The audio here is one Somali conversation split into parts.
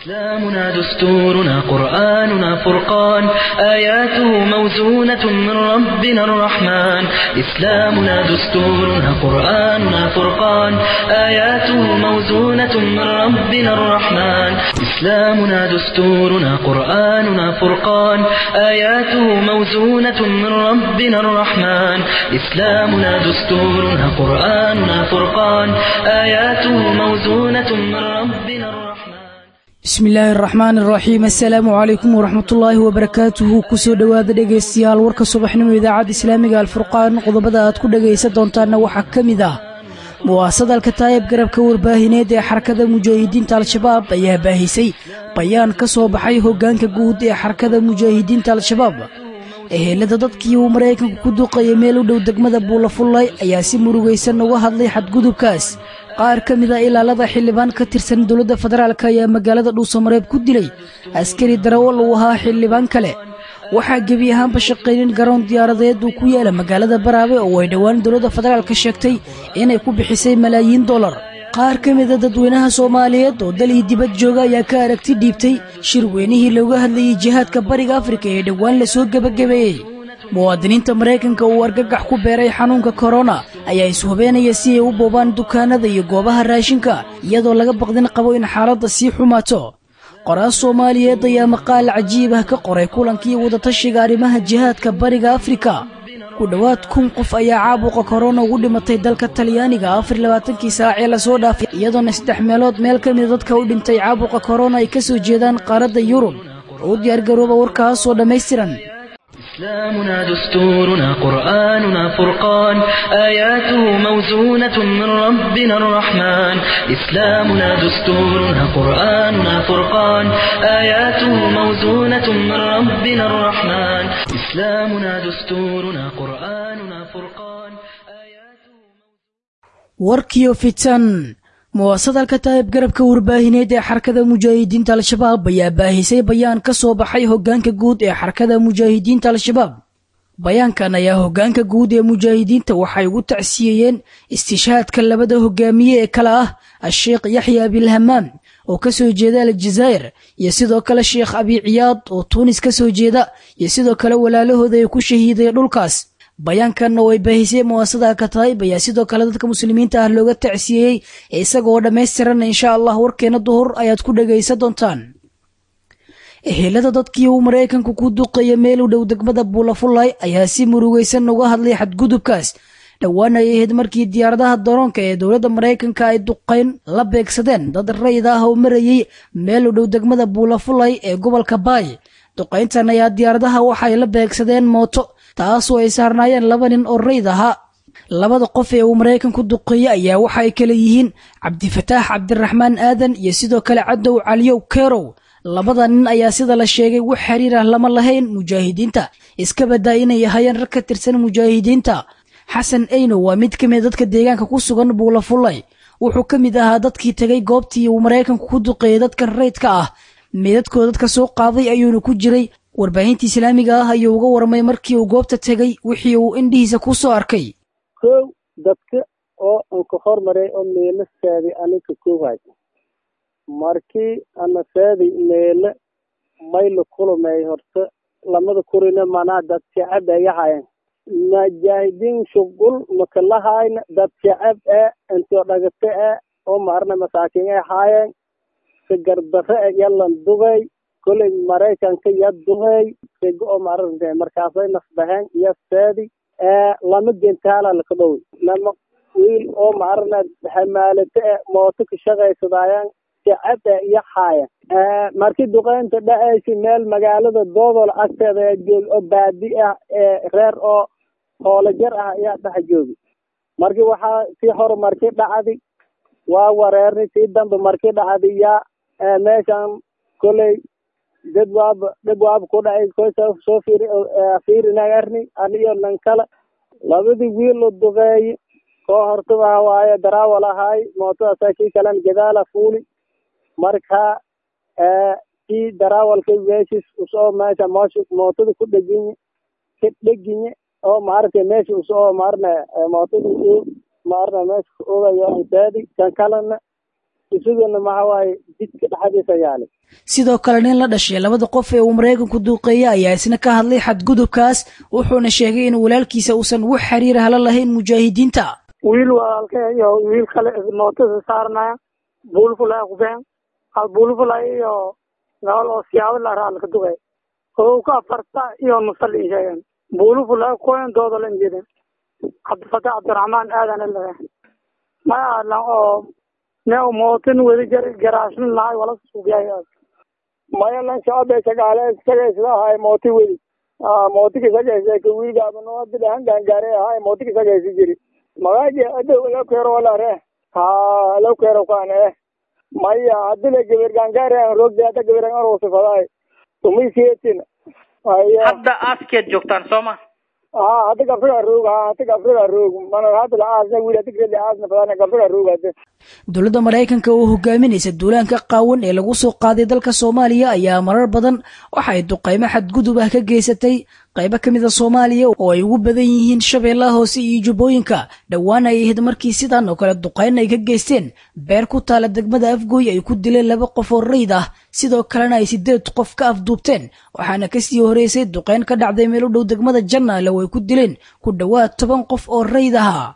إسلامنا دستورنا قرآننا فرقان آياته موزونة من ربنا الرحمن إسلامنا دستورنا قرآننا فرقان آياته موزونة من ربنا الرحمن إسلامنا دستورنا قرآننا فرقان آياته موزونة من ربنا الرحمن إسلامنا دستورنا قرآننا فرقان آياته موزونة من ربنا الرحمن bismi illaahi araxmaan iraxiim assalaamu calaykum waraxmatullaahi wabarakaatuhu kusoo dhowaada dhegaystayaal warka subaxnimo idaacadda islaamiga alfurqaan qodobada aad ku dhegaysan doontaanna waxaa ka mid ah muwaasadalka taayib garabka warbaahineed ee xarakada mujaahidiinta al-shabaab ayaa baahisay bayaan ka soo baxay hoggaanka guud ee xarakada mujaahidiinta al-shabaab ehelada dadkii uu maraykanku ku duqayay meel u dhow degmada buulafullay ayaa si murugaysan uga hadlay xadgudubkaas qaar ka mid a ilaalada xildhibaan ka tirsan dowladda federaalk ayaa magaalada dhuusamareeb ku dilay askari darawal uu ahaa xildhibaan kale waxaa gebi ahaanba shaqaynin garoon diyaaradeed uu ku yaala magaalada baraabe oo ay dhowaan dowladda federaalka sheegtay inay ku bixisay malaayiin dollar qaar ka mida dadweynaha soomaaliyeed oo dal iyo dibad jooga ayaa ka aragti dhiibtay shir weynihii looga hadlayay jihaadka bariga afrika ee dhowaan lasoo gebagabeeyey muwaadiniinta maraykanka uu argagax ku beeray xanuunka korona ayaa ishubeenaya si ay u boobaan dukaanada iyo goobaha raashinka iyadoo laga baqdin qabo in xaaladda sii xumaato qoraas soomaaliyeed ayaa maqaal cajiib ah ka qoray kulankii wadatashiga arrimaha jihaadka bariga afrika ku dhowaad kun qof ayaa caabuqa korona ugu dhimatay dalka talyaaniga afar labaatankii saac ee lasoo dhaafay iyadoona saddex meelood meel ka mida dadka u dhintay caabuqa korona ay ka soo jeedaan qaaradda yurub oo u diyaargarooba warkaasoo dhammaystiran إسلامنا دستورنا قرآننا فرقان آياته موزونة من ربنا الرحمن إسلامنا دستورنا قرآننا فرقان آياته موزونة من ربنا الرحمن إسلامنا دستورنا قرآننا فرقان آياته warkiyo fitan muwaasadalka taayib garabka warbaahineed ee xarakada mujaahidiinta al-shabaab ayaa baahisay bayaan ka soo baxay hoggaanka guud ee xarakada mujaahidiinta al-shabaab bayaankan ayaa hoggaanka guud ee mujaahidiinta waxay ugu tacsiyeeyeen istishaadka labada hogaamiye ee kale ah asheekh yaxya abilhamaam oo ka soo jeeda aljazaa'ir iyo sidoo kale sheekh abi ciyaad oo tuunis ka soo jeeda iyo sidoo kale walaalahooda ay ku shahiiday dhulkaas bayaankan oo ay baahisay muwaasada kataayib ayaa sidoo kale dadka muslimiinta ah looga tacsiyeeyey isagoo dhammaystiran insha allah warkeena duhur ayaad ku dhegaysan doontaan ehelada dadkii uu maraykanku ku duqaya meel u dhow degmada buulafullay ayaa si murugaysan uga hadlay xadgudubkaas dhowaan ay ahayd markii diyaaradaha daroonka ee dowladda maraykanka ay duqayn la beegsadeen dad rayid ah oo marayey meel u dhow degmada buulafullay ee gobolka baay duqayntan ayaa diyaaradaha waxay la beegsadeen mooto taasoo ay saarnaayeen laba nin oo rayd ahaa labada qof ee uu maraykanku duqeeyey ayaa waxa ay kale yihiin cabdifataax cabdiraxmaan aadan iyo sidoo kale cadow caliyow kerow labada nin ayaa sida la sheegay wax xiriir ah lama lahayn mujaahidiinta iska badaa inay ahayeen rag ka tirsan mujaahidiinta xasan eyno waa mid ka mid dadka deegaanka ku sugan buulafullay wuxuu ka mid ahaa dadkii tegay goobtii uu maraykanku ku duqeeyey dadkan raydka ah meedadkoo dadka soo qaaday ayuuna ku jiray warbaahinta islaamiga ah ayuu uga warmay markii uu goobta tegey wixii uu indhihiisa ku soo arkay kow dadka oo anka hormaray oo meelo saaday aninka koowaay markii ana saaday meelo mayla kulumay horta lamada kurina manaa dad shacab ay ahaayeen mujaahidiin shugul makalahayna dad shacab eh intoo dhagata eh oo maarna masaakiin ay ahaayeen sigardare e yalan dugay koley maraykanka ya dugay sego oo maarante markaasay nasbaheen iyo seedi lama gentaala laka dhowy lama wiil oo maarana hamaalate e mooto ka shaqaysadaayaan shacab e iyo haaya markii duqeynta dhacaysa meel magaalada doodol agteeda ee joogi oo baadi ah ee reer oo hoolajar ah ayaa dhex joogi markii waxaa sii hor markii dhacdi waa wareerni sii dambe markii dhacdi yaa meeshan koley dad waaba dad waaba ku dhacay kosa soo fiiri fiirinagarni aniyo nan kale labadii wiil la duqeeye koo hortaba hawaaye daraawal ahaay mootadaasa kii kalena gadaala fuuli marka kii daraawalka meeshis usoo meesha moosha mootada ku dheginye ka dheginye oo maaragtay meesha usoo maarna mootada u maarna meesha ka ogayo ansaadi kan kalena isagana maxa waaye jidka dhexdiisa yaali sidoo kale nin la dhashay labada qof ee uu maraykanku duuqeeyey ayaa isna ka hadlay xadgudubkaas wuxuuna sheegay in walaalkiisa uusan wax xiriir hala lahayn mujaahidiinta wiil walaalka iyo wiil kale mootada saarnaya buulfulay kubeen hal buulfulay iyo gabal oo siyaabo la raal ka dugay oo ka farta iyo musal in sheegeen buulfulay koen doodo lan jeedin cabdifatax cabdiraxmaan aadan ilaga ma aalan oo ne mootin weli jar garaashin lahay wala suubyay maya lan shacab shagaale isagaysla ahay mooti wedi mootiga isagaysa ka wiilgaabano bilahan gaangaare ahay mootiga isagaysi jiri magaaji adow lawkeero walare ha lawkeero kaan eh maya hadila gaber gaangaare an rogde hadda gaber an arosifadaay tumaysiyetin hadda aaskeed joogtaan soo ma ha hadda gabsaga roog ha hadda gabsaga roog mana hadda la aasna wiil hadda gabel aasna fadana gabsaga roog hadda dowladda maraykanka oo hogaaminaysa duulaanka qaawan ee lagu soo qaaday dalka soomaaliya ayaa marar badan waxa ay duqaymo xadgudub ah ka geysatay qaybo ka mid a soomaaliya oo ay ugu badan yihiin shabeellaha hoose iyo jubbooyinka dhowaan ay ahayd markii sidan oo kale duqayn ay ka geysteen beer ku taala degmada afgooy ay ku dileen laba qof oo rayd ah sidoo kalena ay sideed qof ka afduubteen waxaana kasii horeysay duqayn ka dhacday meel u dhow degmada jannaale oo ay ku dileen ku dhowaad toban qof oo rayd ahaa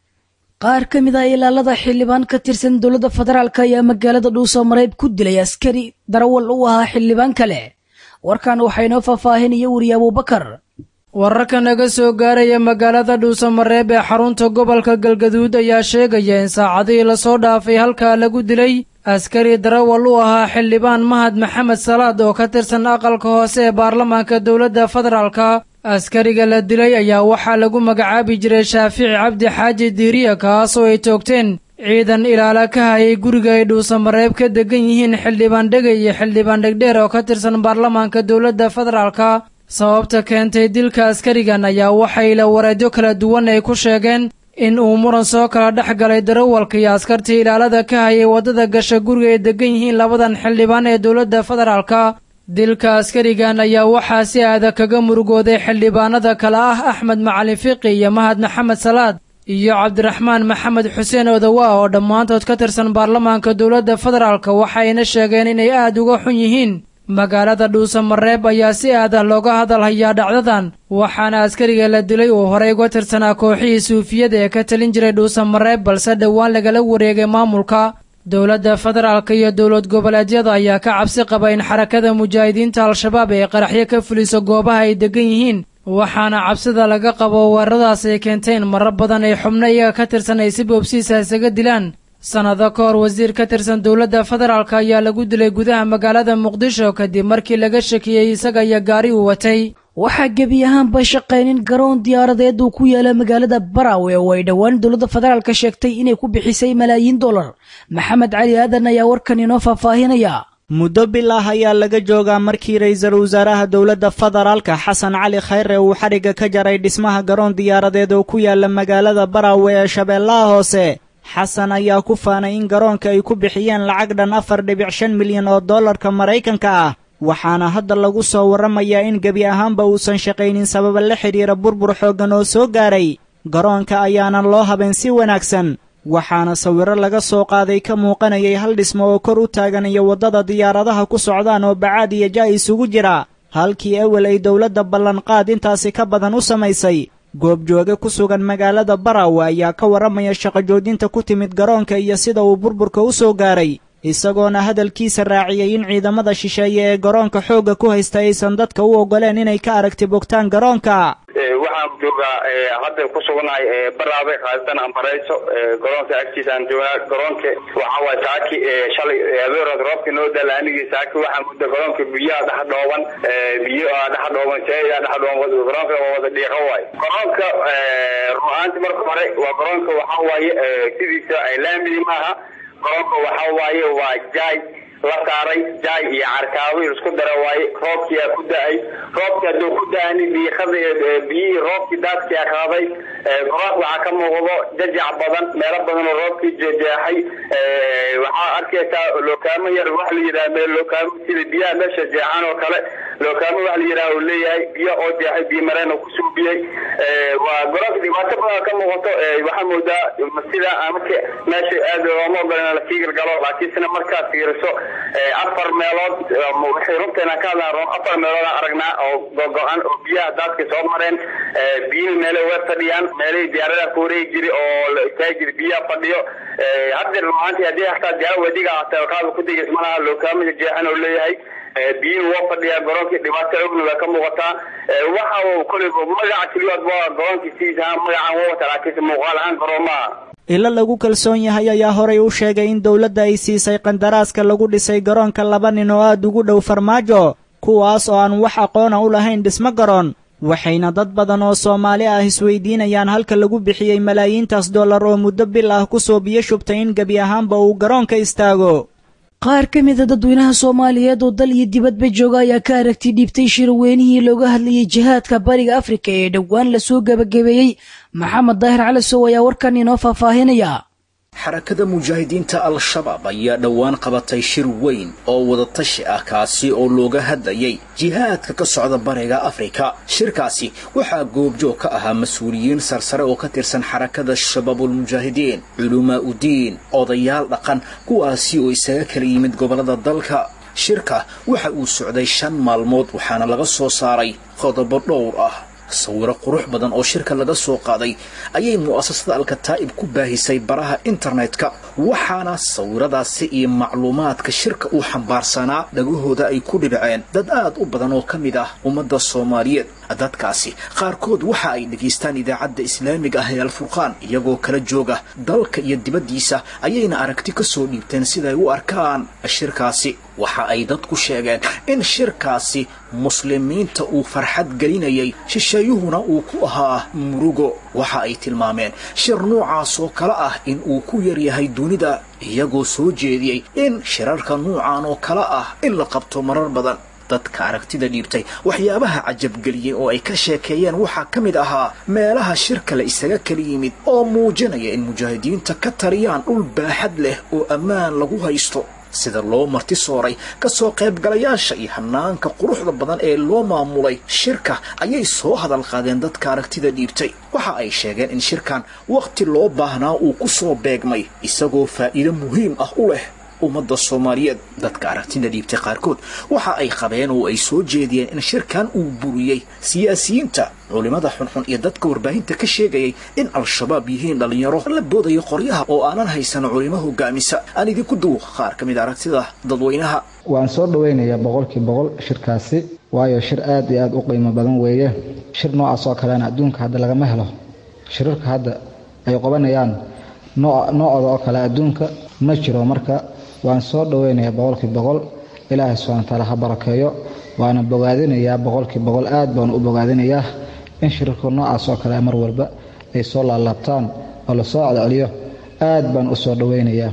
qaar ka mid ah ilaalada xildhibaan ka tirsan dowladda federaalk ayaa magaalada dhuuso mareeb ku dilay askari darawal u ahaa xildhibaan kale warkan waxaa inoo faahfaahinaya weriye abuubakar wararka naga soo gaaraya magaalada dhuusamareeb ee xarunta gobolka galgaduud ayaa sheegaya in saacadihii lasoo dhaafay halkaa lagu dilay askari darawal u ahaa xildhibaan mahad maxamed salaad oo ka tirsan aqalka hoose ee baarlamaanka dowladda federaalka askariga la dilay ayaa waxaa lagu magacaabi jiray shaafici cabdi xaaji diiriya kaasoo ay toogteen ciidan ilaala ka hayay guriga ay dhuusamareeb ka degan yihiin xildhibaan dhegay iyo xildhibaan dhegdheer oo ka tirsan baarlamaanka dowladda federaalka sababta keentay dilka askarigan ayaa waxay la wareedyo kala duwan ay ku sheegeen in uu muran soo kala dhex galay darawalka iyo askartii ilaalada ka hayay waddada gasha guriga ay degan yihiin labadan xildhibaan ee dowladda federaalka dilka askarigan ayaa waxaa si aada kaga murugooday xildhibaanada kale ah axmed macalin fiqi iyo mahad maxamed salaad iyo cabdiraxmaan maxamed xuseen odawa oo dhammaantood ka tirsan baarlamaanka dowladda federaalka waxayna sheegeen inay aad uga xun yihiin magaalada dhuusamareeb ayaa si aad ah looga hadal hayaa dhacdadan waxaana askariga la dilay uu horey uga tirsanaa kooxihii suufiyada ee ka talin jiray dhuusamareeb balse dhowaan lagala wareegay maamulka dowladda federaalka iyo dowlad goboleedyada ayaa ka cabsi qaba in xarakada mujaahidiinta al-shabaab ay qaraxyo ka fuliso goobaha ay degan yihiin waxaana cabsida laga qabo weeraradaas ay keentay in marar badan ay xubno iyaga ka tirsan ay si boobsiisa isaga dilaan sannado ka hor wasiir ka tirsan dowladda federaalk ayaa lagu dilay gudaha magaalada muqdisho kadib markii laga shakiyey isaga iyo gaari uu watay waxaa gebi ahaanba shaqaynin garoon diyaaradeed uu ku yaala magaalada barawe oo ay dhowaan dowladda federaalka sheegtay inay ku bixisay malaayiin dollar maxamed cali aadan ayaa warkan inoo faahfaahinaya muddo bilah ayaa laga joogaa markii ra'iisul wasaaraha dowladda federaalka xasan cali khayre uu xadhigga ka jaray dhismaha garoon diyaaradeed oo ku yaala magaalada barawe ee shabeellaha hoose xasan ayaa ku faanay in garoonka ay ku bixiyeen lacag dhan afar dhibic shan milyan oo dollarka maraykanka ah waxaana hadda lagu soo warramayaa in gebi ahaanba uusan shaqaynin sababa la xidhiira burbur xooggan oo soo gaaray garoonka ayaanan loo habayn si wanaagsan waxaana sawirro laga soo qaaday ka muuqanayay hal dhismo oo kor u taagan iyo waddada diyaaradaha ku socdaan oo bacaad iyo ja isugu jira halkii ewel ay dowladda ballanqaad intaasi ka badan u samaysay goobjooge ku sugan magaalada barawe ayaa ka warramaya shaqo joojinta ku timid garoonka iyo sida uu burburka u soo gaaray isagoona hadalkiisa raaciyey in ciidamada shisheeye ee garoonka xoogga ku haysta aysan dadka u oggoleen inay ka aragti bogtaan garoonka waxaan joogaa hadda ku sugnahay baraabe khaasatan ambareyso garoonka agtiisa aan joognaa garoonka waxa waay saaki shalay abeerood roobka noo dala anigii saaki waxaan mudda garoonka biyaha dhex dhooban biyo aa dhex dhooban seeyaa dhex dhooban garoonka waa wada dhiiqo waay garoonka run-ahaanti marka hore waa garoonka waxa waaye sidiisa laamidi maaha garoonka waxa waaye waa jaay la saaray jaay iyo carkaabi isku dara waaye roobkiyaa ku da-ay roobki hadduu ku da-ani diiqada biyihii roobkii daadkia qaaday garoonka waxaa ka muuqdo jajac badan meelo badan oo roobkii jejeexay waxaa arkaysaa lookaamo yar waxa la yidhaha meel lookaamo sida biyaha meesha jeexan oo kale lookaamo wax la yidhaha uu leeyahay biyo oo jeexay biyo mareen oo kusoo biyey waa garoonka dhibaato badan ka muuqato waxaa moodaa sida marka meesha aad looma ogola in lasii galgalo laakiinsena markaad fiiriso afar meelood waxay runteena ka hadlaan afar meelood aan aragnaa oo gogo-an oo biyaha daadka soo mareen biyihii meelay way fadhiyaan meelay diyaaradaha ku wareegi jiri oo la istaagi jiri biyaha fadhiyo hadda rumaantii haddii hataa diyaara wadiga hataa qaada ku degays malaha lookaamida jeexan oo leeyahay biyihii waa fadhiyaa garoonkii dhibaato ogna waa ka muuqataa waxa uu koleyba magaca keliyaad waa garoonkii sidiisa magacaan waa wata laakiinse muuqaal ahaan garoomaha ilo lagu kalsoon yahay ayaa horay u sheegay in dowladda ay siisay qandaraaska lagu dhisay garoonka laba nin oo aad ugu dhow farmaajo kuwaas oo aan wax aqoona u lahayn dhismo garoon waxayna dad badan oo soomaali ah isweydiinayaan halka lagu bixiyey malaayiintaas dollar oo muddo bil ah kusoo biyo shubtay in gebi ahaanba uu garoonka istaago qaar ka mida dadweynaha soomaaliyeed oo dal iyo dibadba jooga ayaa ka aragti dhiibtay shirweynihii looga hadlayay jihaadka bariga afrika ee dhowaan lasoo gebagabeeyey maxamed daahir calisow ayaa warkan inoo faahfaahinaya xarakada mujaahidiinta al-shabaab ayaa dhowaan qabatay shir weyn oo wadatashi ah kaasi oo looga hadlayay jihaadka ka socda bariga afrika shirkaasi waxaa goobjoog ka ahaa mas-uuliyiin sarsare oo ka tirsan xarakada shabaabulmujaahidiin culumaa udiin odayaal dhaqan kuwaasi oo isaga kala yimid gobollada dalka shirka waxa uu socday shan maalmood waxaana laga soo saaray qodobo dhowr ah sawiro qurux badan oo shirka laga soo qaaday ayay mu'asasada alkataa'ib ku baahisay baraha internetka waxaana sawiradaasi iyo macluumaadka shirka uu xambaarsanaa dhagahooda ay ku dhibceen dad aad u badan oo ka mid ah ummadda soomaaliyeed dadkaasi qaarkood waxa ay dhegaystaan idaacadda islaamiga ah ee alfurqaan iyagoo kala jooga dalka iyo dibaddiisa ayayna aragti ka soo dhiibteen siday u arkaan shirkaasi waxa ay dadku sheegeen in shirkaasi muslimiinta uu farxad gelinayay shisheeyuhuna uu ku ahaa murugo waxa ay tilmaameen shir noocaas oo kale ah in uu ku yaryahay dunida iyagoo soo jeediyey in shirarka nuucan oo kale ah in la qabto marar badan dadka aragtida dhiibtay waxyaabaha cajabgeliyey oo ay ka sheekeeyeen waxaa ka mid ahaa meelaha shirka la isaga kala yimid oo muujinaya in mujaahidiinta ka tariyaan dhul baaxad leh oo ammaan lagu haysto sida loo marti sooray ka soo qaybgalayaasha iyo hanaanka quruxda badan ee loo maamulay shirka ayay soo hadal qaadeen dadka aragtida dhiibtay waxa ay sheegeen in shirkan wakhti loo baahnaa uu ku soo beegmay isagoo faa'iido muhiim ah u leh ummadda soomaaliyeed dadka aragtida dhiibtay qaarkood waxa ay qabeen oo ay soo jeediyeen in shirkan uu buriyey siyaasiyiinta culimmada xunxun iyo dadka warbaahinta ka sheegayay in al-shabaab yihiin dhallinyaro la boodayo qoryaha oo aanan haysan culimo hogaamisa aan idinku duwo qaar ka mid aragtida dadweynaha waan soo dhowaynayaa boqolkii boqol shirkaasi waayo shir aad iyo aad u qiimo badan weeye shir noocaas oo kalena adduunka hadda lagama helo shirarka hadda ay qabanayaan noocooda oo kale adduunka ma jiro marka waan soo dhoweynayaa boqolkii boqol ilaahay subxana wataala ha barakeeyo waana bogaadinayaa boqolkii boqol aad baan u bogaadinayaa in shirarka noocaas oo kale mar walba ay soo laalaabtaan oo lasoo celceliyo aad baan u soo dhoweynayaa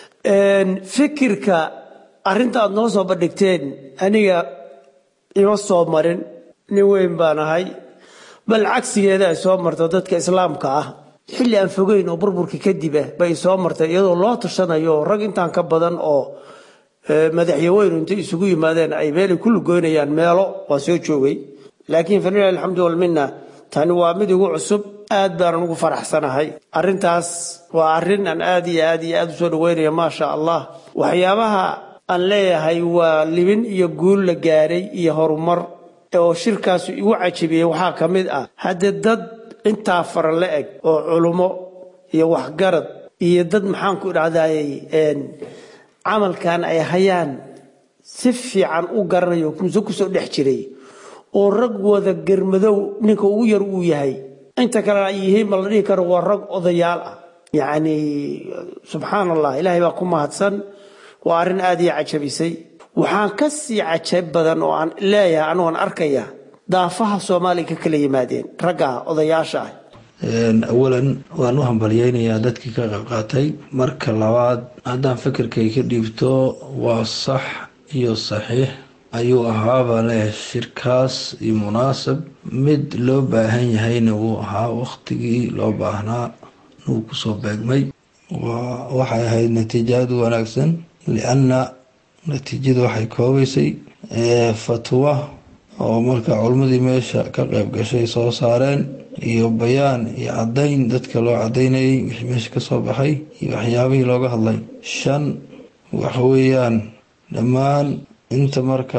fikirka arrinta aad noo soo bandhigteen aniga ima soo marin nin weyn baan ahay bal cagsigeeda ay soo marto dadka islaamka ah xilli aan fogeyn oo burburka kadib ah bay soo martay iyadoo loo tashanayo rag intaan ka badan oo madaxyaweynu intay isugu yimaadeen ay meelay ku lugoynayaan meelo waa soo joogay laakiin falilahi alxamdu walminna tani waa mid igu cusub aad baanan ugu faraxsanahay arrintaas waa arrin aan aad iyo aad iyo aad u soo dhaweynaya maasha allah waxyaabaha aan leeyahay waa libin iyo guul la gaaray iyo horumar oo shirkaasu igu cajabiyey waxaa ka mid ah haddee dad intaa fara la eg oo culummo iyo waxgarad iyo dad maxaanku idhahdaayey camalkan ay hayaan si fiican u garanayo muse kusoo dhex jiray oo rag wada germadow ninka ugu yar uu yahay inta kalena ay yihiin ma la dhihi karo waa rag odayaal ah yacni subxaan allah ilaahay baa ku mahadsan waa arrin aad ii cajabisay waxaan ka sii cajab badan oo aan leeyahay anugoon arkaya daafaha soomaaliya ka kala yimaadeen ragga odayaasha ah awalan waan u hambalyeynayaa dadkii ka qaybqaatay marka labaad haddaan fikirkay ka dhiibto waa sax iyo saxiix ayuu ahaabaa leh shirkaas iyo munaasab mid loo baahan yahayna wuu ahaa waqtigii loo baahnaa nuu kusoo beegmay waxay ahayd natiijadu wanaagsan lianna natiijadu waxay koobaysay fatwa oo marka culimmadii meesha ka qayb gashay soo saareen iyo bayaan iyo caddayn dadka loo caddaynayay wixii meesha ka soo baxay iyo waxyaabihii looga hadlay shan waxa weeyaan dhammaan inta marka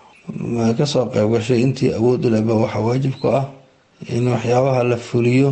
ka soo qayb gashay intii awood u leba waxaa waajib ku ah in waxyaabaha la fuliyo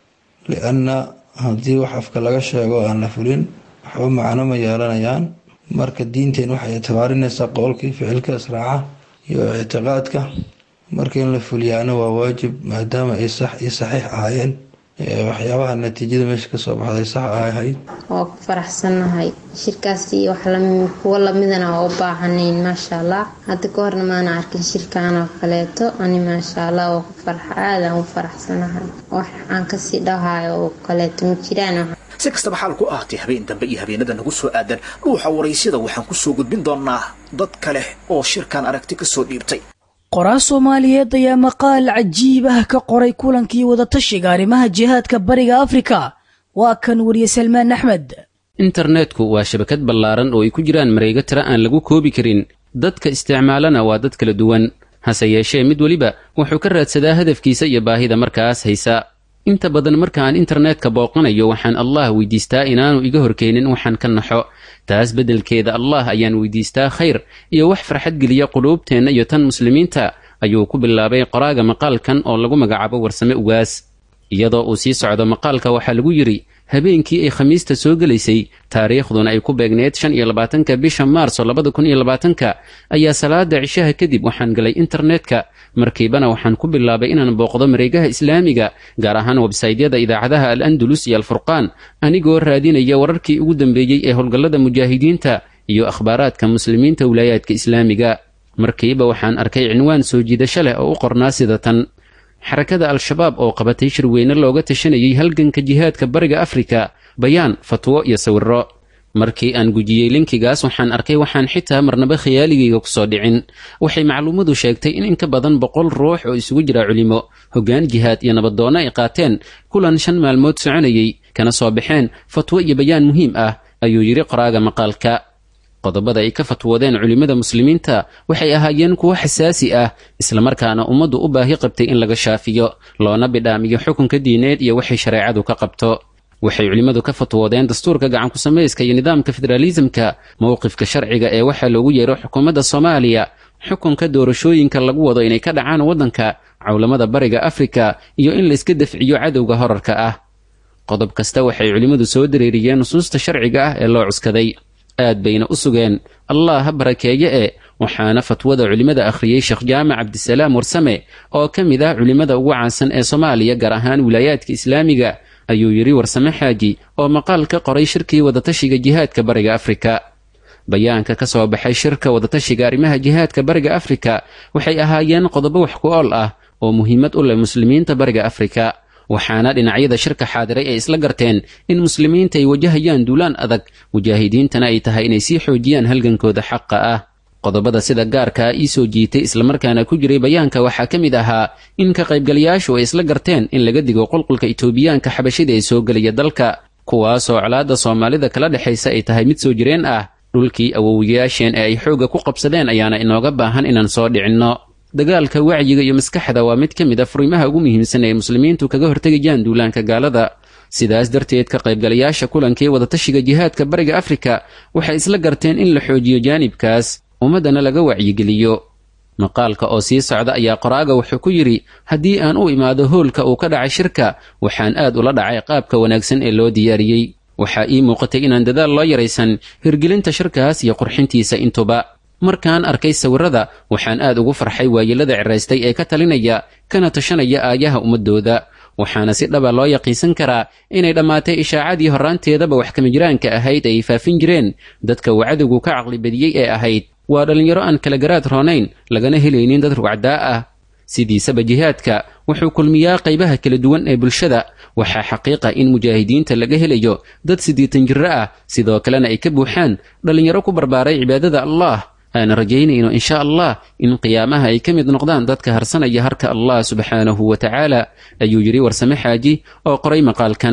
lianna haddii wax afka laga sheego aan la fulin waxba macno ma yeelanayaan marka diinteen waxay ictibaarinaysaa qowlkii ficilka israaca iyo ictiqaadka marka in la fuliyaana waa waajib maadaama ay sax iyo saxiix ahaayeen waxyaabaha natiijada meesha kasoo baxday sax ahayd waa ku faraxsannahay shirkaasi wax kuwo lamidana waa u baahanayn maasha allah hadda ka horna maana arkin shirkaan oo kaleeto ani maasha allah waa ku farxa aadaan u faraxsanahay wax aan kasii dhahayo oo kaleeto ma jiraan si kastaba xaal ku ahaatay habeen dambe iyo habeenada nagu soo aadan dhuuxa waraysyada waxaan ku soo gudbin doonaa dad kale oo shirkan aragti ka soo dhiibtay qoraa soomaaliyeed ayaa maqaal cajiib ah ka qoray kulankii wadatashiga arrimaha jihaadka bariga afrika waa kan wariye salmaan axmed internetku waa shabakad ballaaran oo ay ku jiraan mareego tira aan lagu koobi karin dadka isticmaalana waa dad kala duwan hase yeeshee mid weliba wuxuu ka raadsadaa hadafkiisa iyo baahida markaas haysa inta badan markaan internetka booqanayo waxaan allah weydiistaa inaanu iga horkeenin waxaan ka naxo taas beddelkeeda allah ayaan weydiistaa khayr iyo wax farxad geliya quluubteenna iyo tan muslimiinta ayuu ku bilaabay qoraaga maqaalkan oo lagu magacaabo warsame ugaas iyadoo uu sii socdo maqaalka waxaa lagu yidhi habeenkii ay khamiista soo gelaysay taariikhduna ay ku beegneed shan iyo labaatanka bisha maarso labada kun iyo labaatanka ayaa salaada cishaha kadib waxaan galay internetka markiibana waxaan ku bilaabay inaan booqdo mareegaha islaamiga gaar ahaan websaydyada idaacadaha al andalus iyo alfurqaan anigoo raadinaya wararkii ugu dambeeyey ee howlgallada mujaahidiinta iyo akhbaaraadka muslimiinta wilaayaadka islaamiga markiiba waxaan arkay cinwaan soo jiidasho leh oo u qornaa sida tan xarakada al-shabaab oo qabatay shirweyne looga tashanayay halganka jihaadka bariga afrika bayaan fatwo iyo sawiro markii aan gujiyey linkigaas waxaan arkay waxaan xitaa marnaba khiyaaligayga kusoo dhicin waxay macluumadu sheegtay in in ka badan boqol ruux oo isugu jira culimo hoggaan jihaad iyo nabaddoonno ay qaateen kulan shan maalmood soconayey kana soo baxeen fatwo iyo bayaan muhiim ah ayuu yidhi qoraaga maqaalka qodobada ay ka fatwoodeen culimmada muslimiinta waxay ahaayeen kuwo xasaasi ah islamarkaana ummaddu u baahi qabtay in laga shaafiyo loona bidhaamiyo xukunka diineed iyo waxay shareecadu ka qabto waxay culimmadu ka fatwoodeen dastuurka gacanku samayska iyo nidaamka federaalisamka mowqifka sharciga ee waxaa loogu yeero xukuumadda soomaaliya xukunka doorashooyinka lagu wado inay ka dhacaan waddanka cawlamada bariga afrika iyo in layska dafciyo cadowga horarka ah qodob kasta waxay culimmadu soo dareeriyeen nusuusta sharciga ah ee loo cuskaday aad bayna u sugeen allah ha barakeeye e waxaana fatwada culimmada akhriyey sheekh jaamac cabdisalaam warsame oo ka mid ah culimmada ugu caansan ee soomaaliya gaar ahaan wilaayaadka islaamiga ayuu yidhi warsame xaaji oo maqaal ka qoray shirkii wadatashiga jihaadka bariga afrika bayaanka ka soo baxay shirka wadatashiga arrimaha jihaadka bariga afrika waxay ahaayeen qodobo wax ku ool ah oo muhiimad u leh muslimiinta bariga afrika waxaana dhinacyada shirka xaadiray ay isla garteen in muslimiinta ay wajahayaan duulaan adag mujaahidiintana ay tahay inay sii xoojiyaan halgankooda xaqa ah qodobada sida gaarkaa ii soo jiitay islamarkaana ku jiray bayaanka waxaa ka mid ahaa in ka qaybgalayaashu ay isla garteen in laga digo qulqulka itoobiyaanka xabashida ee soo gelaya dalka kuwaasoo colaadda soomaalida kala dhexaysa ay tahay mid soo jireen ah dhulkii awowiyaasheen ee ay xoogga ku qabsadeen ayaana inooga baahan inaan soo dhicinno dagaalka wacyiga iyo maskaxda waa mid ka mid a furimaha ugu muhiimsan ee muslimiintu kaga hortegayaan duulaanka gaalada sidaas darteed ka qaybgalayaasha kulankii wadatashiga jihaadka bariga afrika waxay isla garteen in la xoojiyo jaanibkaas ummaddana laga wacyigeliyo maqaalka oo sii socda ayaa qoraaga wuxuu ku yidhi haddii aan u imaado hoolka uu ka dhacay shirka waxaan aad ula dhacay qaabka wanaagsan ee loo diyaariyey waxaa ii muuqatay inaan dadaal loo yaraysan hirgelinta shirkaas iyo qurxintiisa intuba markaan arkay sawirrada waxaan aad ugu farxay waayelada ciraystay ee ka talinaya kana tashanaya aayaha ummaddooda waxaana si dhaba loo yaqiinsan karaa inay dhammaatay ishaacadii horraanteedaba wax kamijiraanka ahayd ay faafin jireen dadka uu cadowgu ka caqli badiyey ee ahayd waa dhallinyaro aan kala garaad roonayn lagana helaynin dad rugcdaa ah sidiisaba jihaadka wuxuu kulmiyaa qaybaha kala duwan ee bulshada waxaa xaqiiqa in mujaahidiinta laga helayo dad siddeetan jirro ah sidoo kalena ay ka buuxaan dhallinyaro ku barbaaray cibaadada allah aan rajaynayno insha allah in qiyaamaha ay ka mid noqdaan dadka harsanaya harka allah subxaanahu wa tacaala ayuu yidhi warsame xaaji oo qoray maqaalkan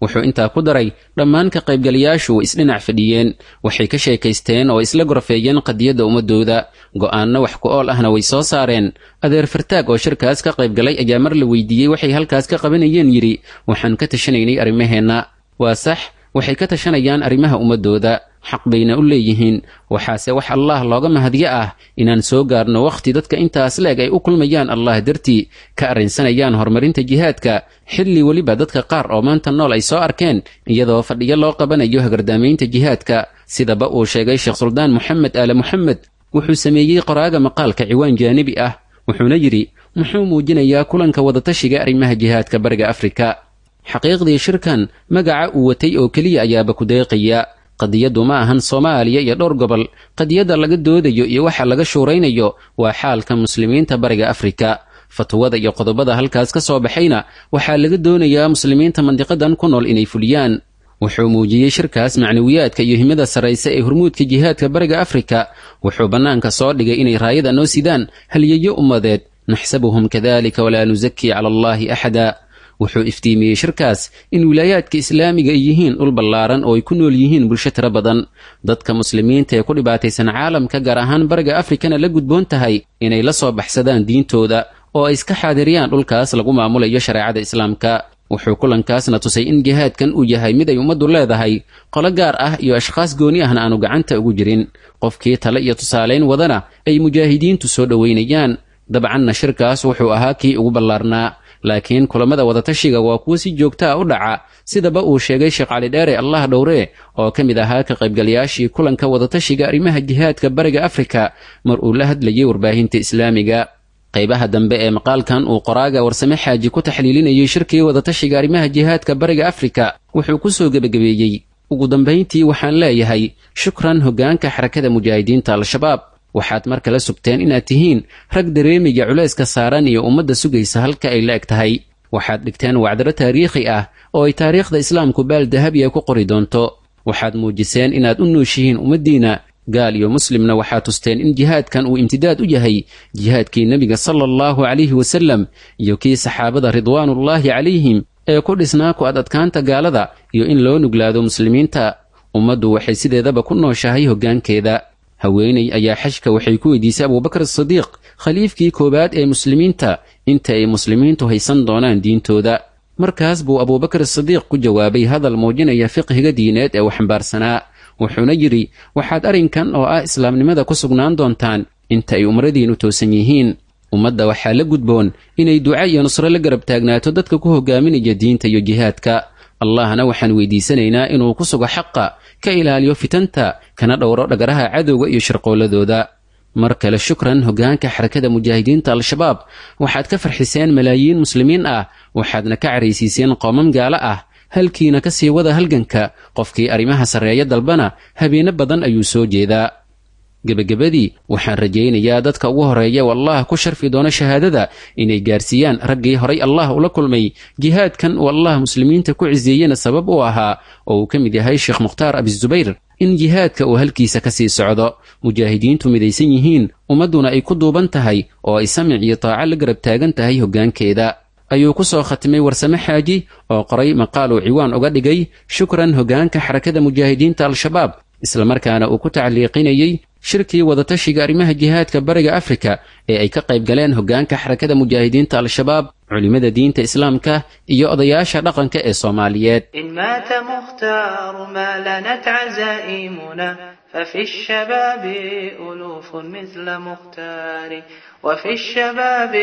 wuxuu intaa ku daray dhammaan ka qaybgalayaashu way isdhinac fadhiyeen waxay ka sheekaysteen oo isla gorfeeyeen qadiyadda ummadooda go'aanno wax ku ool ahna way soo saareen adeer fartaag oo shirkaas ka qaybgalay ayaa mar la weydiiyey waxay halkaas ka qabanayeen yidhi waxaan ka tashanaynay arrimaheenna waa sax waxay ka tashanayaan arrimaha ummadooda xaq bayna u leeyihiin waxaase wax allaah looga mahadyo ah inaan soo gaarno wakhti dadka intaas leeg ay u kulmayaan allah dartii ka arrinsanayaan horumarinta jihaadka xilli weliba dadka qaar oo maanta nool ay soo arkeen iyadoo fadhiyo loo qabanayo hagardaamaynta jihaadka sidaba uu sheegay sheekh suldaan moxamed aale moxamed wuxuu sameeyey qoraaga maqaalka ciwaan jaanibi ah wuxuuna yidhi muxuu muujinayaa kulanka wadatashiga arrimaha jihaadka bariga afrika xaqiiqdii shirkan magaca uu watay oo keliya ayaaba ku deeqaya qadiyaddu ma ahan soomaaliya iyo dhowr gobol qadiyadda laga doodayo iyo waxa laga shuuraynayo waa xaalka muslimiinta bariga afrika fatwada iyo qodobada halkaas ka soo baxayna waxaa laga doonayaa muslimiinta mandiqadan ku nool inay fuliyaan wuxuu muujiyey shirkaas macnawiyaadka iyo himada sarrayse ee hormuudka jihaadka bariga afrika wuxuu bannaanka soo dhigay inay raayada noo sidaan halyeeyo ummadeed naxsabuhum kadalika walaa nusakii cala allaahi axada wuxuu iftiimiyey shirkaas in wilaayaadka islaamiga ay yihiin dhul ballaaran oo ay ku nool yihiin bulsho tiro badan dadka muslimiinta ee ku dhibaataysan caalamka gaar ahaan bariga afrikana la gudboon tahay inay la soo baxsadaan diintooda oo ay iska xaadiriyaan dhulkaas lagu maamulayo shareecada islaamka wuxuu kulankaasna tusay in jihaadkan uu yahay mid ay ummaddu leedahay qolo gaar ah iyo ashkhaas gooni ahna aanu gacanta ugu jirin qofkii tale iyo tusaalayn wadana ay mujaahidiintu soo dhoweynayaan dabcanna shirkaas wuxuu ahaa kii ugu ballaarnaa laakiin kulammada wadatashiga waa kuwo si joogtaa u dhaca sidaba uu sheegay sheekh cali dheere allah dhowre oo ka mid ahaa ka qaybgalayaashii kulanka wadatashiga arrimaha jihaadka bariga afrika mar uu la hadlayay warbaahinta islaamiga qaybaha dambe ee maqaalkan uu qoraaga warsame xaaji ku taxliilinayay shirkii wadatashiga arrimaha jihaadka bariga afrika wuxuu ku soo gebagabeeyey ugu dambayntii waxaan leeyahay shukran hoggaanka xarakada mujaahidiinta al-shabaab waxaad mar kale sugteen inaad tihiin rag dareemaya culayska saaran iyo ummadda sugaysa halka ay la eg tahay waxaad dhigteen wacdaro taariikhi ah oo ay taariikhda islaamku baal dahabi ay ku qori doonto waxaad muujiseen inaad u nooshihiin ummaddiinna gaal iyo muslimna waxaad tusteen in jihaadkan uu imtidaad u yahay jihaadkii nebiga sala allahu calayhi wasallam iyo kii saxaabada ridwaanullaahi calayhim ee ku dhisnaa ku ad adkaanta gaalada iyo in loo nuglaado muslimiinta ummaddu waxay sideedaba ku nooshahay hoggaankeeda haweeney ayaa xajka waxay ku weydiisay abuubakar asidiiq khaliifkii koowaad ee muslimiinta inta ay muslimiintu haysan doonaan diintooda markaas buu abuubakar asidiiq ku jawaabay hadal muujinaya fiqhiga diineed ee uu xambaarsanaa wuxuuna yidhi waxaad arrinkan oo ah islaamnimada ku sugnaan doontaan inta ay umradiinnu toosan yihiin ummadda waxaa la gudboon inay duca iyo nusro la garab taagnaato dadka ku hogaaminaya diinta iyo jihaadka allahna waxaan weydiisanaynaa inuu ku sugo xaqa ka ilaaliyo fitanta kana dhowro dhagaraha cadowga iyo shirqooladooda mar kale shukran hoggaanka xarakada mujaahidiinta al-shabaab waxaad ka farxiseen malaayiin muslimiin ah waxaadna ka caraysiiseen qoomam gaalo ah halkiina ka sii wada halganka qofkii arrimaha sarreeya dalbana habeeno badan ayuu soo jeedaa gebagabadii waxaan rajaynayaa dadka ugu horeeya oo allah ku sharfi doono shahaadada inay gaarsiiyaan raggii horay allah ula kulmay jihaadkan uu allah muslimiinta ku ciseeyena sabab u ahaa oo uu ka mid yahay sheekh mukhtaar abisubayr in jihaadka uu halkiisa ka sii socdo mujaahidiintu midaysan yihiin ummadduna ay ku duuban tahay oo ay samic iyo taaco la garab taagan tahay hoggaankeeda ayuu ku soo khatimay warsame xaaji oo qoray maqaal uu ciwaan uga dhigay shukran hoggaanka xarakada mujaahidiinta al-shabaab islamarkaana uu ku tacliiqinayey shirkii wadatashiga arrimaha jihaadka bariga afrika ee ay ka qayb galeen hoggaanka xarakada mujaahidiinta al-shabaab culimmada diinta islaamka iyo odayaasha dhaqanka ee soomaaliyeed إن مات مختار ما لنت عزائمنا ففي الشباب ألوف مثل مختار وفي الشباب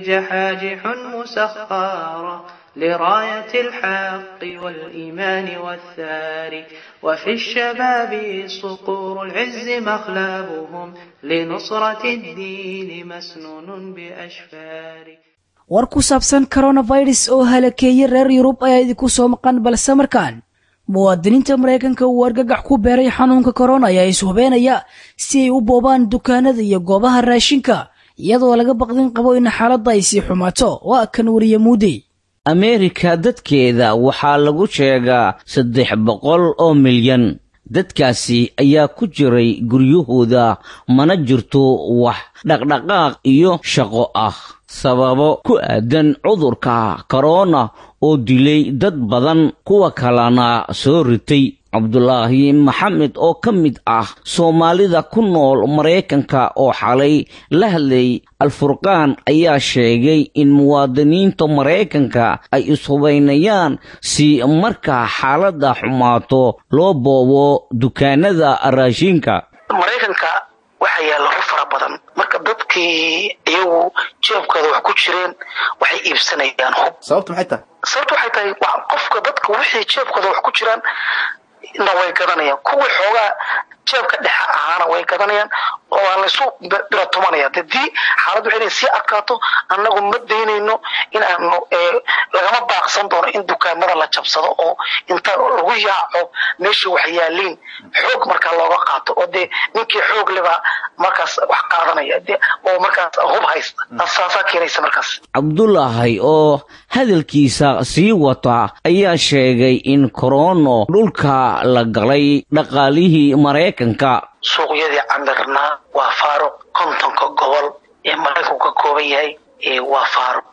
جحاجح مسخارة لراية الحق والإيمان والثار وفي الشباب صقور العز مخلبهم لنصرة الدين مسنون بأشفار war ku saabsan coronavirus oo halakeeyey reer yurub ayaa idinku soo maqan balse markaan muwaadiniinta maraykanka uu argagax ku beeray xanuunka korona ayaa ishubeenaya si ay u boobaan dukaanada iyo goobaha raashinka iyadoo laga baqdin qabo in xaaladda ay sii xumaato waa kan wariye muudey ameerika dadkeeda waxaa lagu sheegaa saddex boqol oo milyan dadkaasi ayaa ku jiray guryahooda mana jirto wax dhaqdhaqaaq iyo shaqo ah sababo ku aadan cudurka korona oo dilay dad badan kuwa kalena soo ritay cabdulaahi maxamed oo ka mid ah soomaalida ku nool maraykanka oo xalay la hadlay alfurqaan ayaa sheegay in muwaadiniinta maraykanka ay ishubaynayaan si markaa xaaladda xumaato loo boobo dukaanada raashinka maraykanka waxaa yaalla hub fara badan marka dadkii iyagu jeebkooda wax ku jireen waxay iibsanayaan hub sababtu maxay tahay sababtu waxay tahay qofka dadka wixii jeebkooda wax ku jiraan na way gadanayaan kuwii xoogaa jeebka dhexe ahaana way gadanayaan oo waa laysu bira tumanaya dadii xaaladdu waxay sii adkaato annagu ma daynayno in aanu lagama baaqsan doono in dukaamada la jabsado oo inta lagu yaaco meeshii wax yaaliin xoog markaa looga qaato oo dee ninkii xoog leba markaas wax qaadanaya oo markaas hub haysta saasaa keenaysa markaas cabdulaahi oo hadalkiisa sii wata ayaa sheegay in korono dhulka la galay dhaqaalihii maraykanka suuqyadii camirnaa waa faaruq kontonka gobol ee maraykanku ka kooban yahay waa faaruq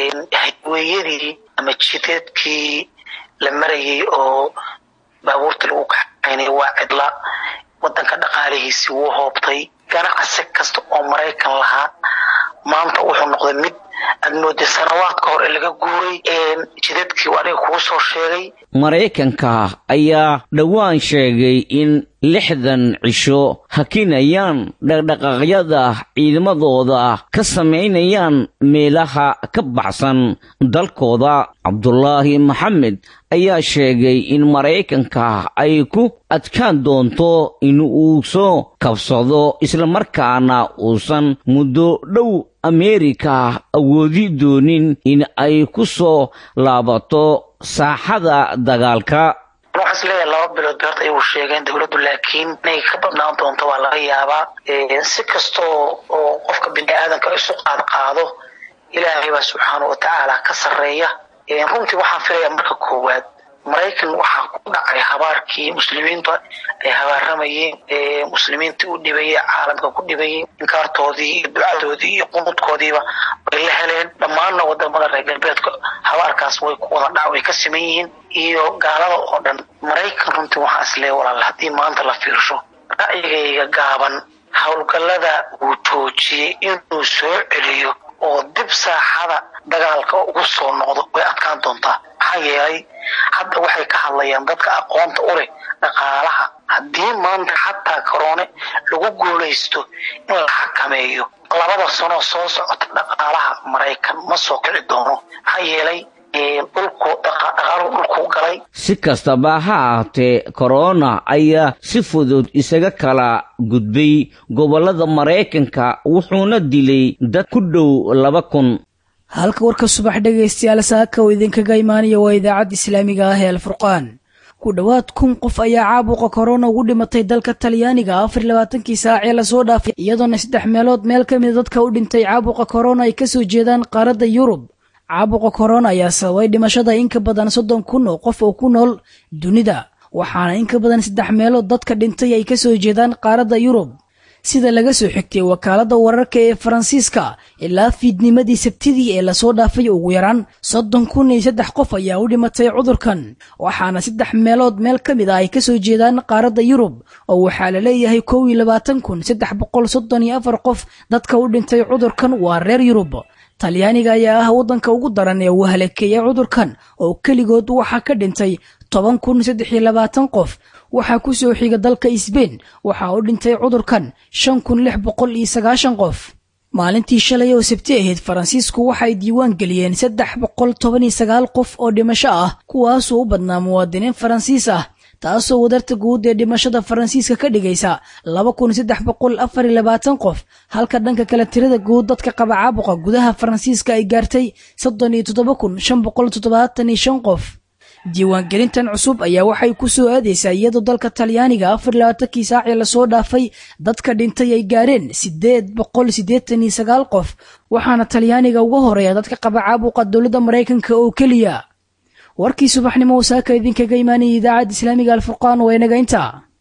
hayweeyadii ama jideedkii la marayay oo baabuurtii lagu kaxaynay waa cidla wadanka dhaqaalihiisii wuu hoobtay ganacsi kasta oo maraykan lahaa maanta wuxuu noqday mid aad mooday sanawaad ka hor ee laga guuray jidadkii aniga kuu soo sheegay maraykanka ayaa dhowaan sheegay in lixdan cisho hakinayaan dhaqdhaqaaqyada ciidamadooda ka samaynayaan meelaha ka baxsan dalkooda cabdulaahi maxamed ayaa sheegay in maraykanka ay ku adkaan doonto in uu soo kabsado islamarkaana uusan muddo dhow ameerika awoodi doonin in ay ku soo laabato saaxada dagaalka waxaan is leeyahay laba bilood bay horta iyagu sheegeen dowladdu laakiin inay ka badnaan doonto waa laga yaabaa si kastoo oo qofka bini aadanka isu qaad qaado ilaahay baa subxaana wa tacaala ka sarreeya runtii waxaan filayaa marka koowaad maraykan waxaa ku dhacay habaarkii muslimiinta ay habaaramayeen muslimiintii u dhibayey caalamka ku dhibayey inkaartoodii iyo ducadoodii iyo qunuudkoodiiba way la heleen dhammaanna wadamada reer galbeedka habaarkaas way ku wada dhac way ka siman yihiin iyo gaalada oo dhan maraykan runtii waxaa is leeya walaal haddii maanta la fiirsho ra'yigayga gaaban howlgallada uu joojiyey inuu soo celiyo oo dib saaxada dagaalka ugu soo noqdo way adkaan doontaa maxaa yeelay hadda waxay ka hadlayaan dadka aqoonta u leh dhaqaalaha haddii maanta xataa koroone lagu guulaysto in la xakameeyo labada sanoo soo socota dhaqaalaha maraykan ma soo kici doono maxaa yeelay dhulku dhaqaaluhu dhulkuu galay si kastaba ha ahaatee korona ayaa si fudud isaga kala gudbay gobollada maraykanka wuxuuna dilay dad ku dhow laba kun halka warka subax dhegaystayaal saaka oo idinkaga imaanaya waa idaacadda islaamiga ah ee alfurqaan ku dhowaad kun qof ayaa caabuqa korona ugu dhimatay dalka talyaaniga afar labaatankii saac ee lasoo dhaafay iyadoona saddex meelood meel ka mida dadka u dhintay caabuqa korona ay kasoo jeedaan qaaradda yurub caabuqa korona ayaa sababay dhimashada in ka badan soddon kun oo qof oo ku nool dunida waxaana in ka badan saddex meelood dadka dhintay ay kasoo jeedaan qaaradda yurub sida laga soo xigtay wakaaladda wararka ee faransiiska ilaa fiidnimadii sabtidii ee lasoo dhaafay ugu yaraan soddon kun iyo saddex qof ayaa u dhimatay cudurkan waxaana saddex meelood meel ka mid ah ay kasoo jeedaan qaaradda yurub oo waxaa la leeyahay kow iyo labaatan kun saddex boqol soddon iyo afar qof dadka u dhintay cudurkan waa reer yurub talyaaniga ayaa ah waddanka ugu daran ee uu halakeeyay cudurkan oo keligood waxaa ka dhintay toban kun saddex iyo labaatan qof waxaa ku soo xiga dalka isbein waxaa u dhintay cudurkan shan kun lix boqol iyo sagaashan qof maalintii shalay oo sabti ahayd faransiisku waxay diiwaan geliyeen saddex boqol toban iyo sagaal qof oo dhimasho ah kuwaasoo u badnaa muwaadiniin faransiis ah taasoo wadarta guud ee dhimashada faransiiska ka dhigaysa laba kun saddex boqol afar iyo labaatan qof halka dhanka kale tirada guud dadka qaba caabuqa gudaha faransiiska ay gaartay soddon iyo toddoba kun shan boqol toddobaatan iyo shan qof diiwaangelintan cusub ayaa waxay ku soo aadaysaa iyadoo dalka talyaaniga afar labaatankii saacii lasoo dhaafay dadka dhintay ay gaareen siddeed boqol siddeetan iyo sagaal qof waxaana talyaaniga uga horeeya dadka qaba caabuqa dowladda maraykanka oo keliya warkii subaxnimo wasaaka idinkaga imaanayay idaacadda islaamiga alfurqaan waa inaga intaa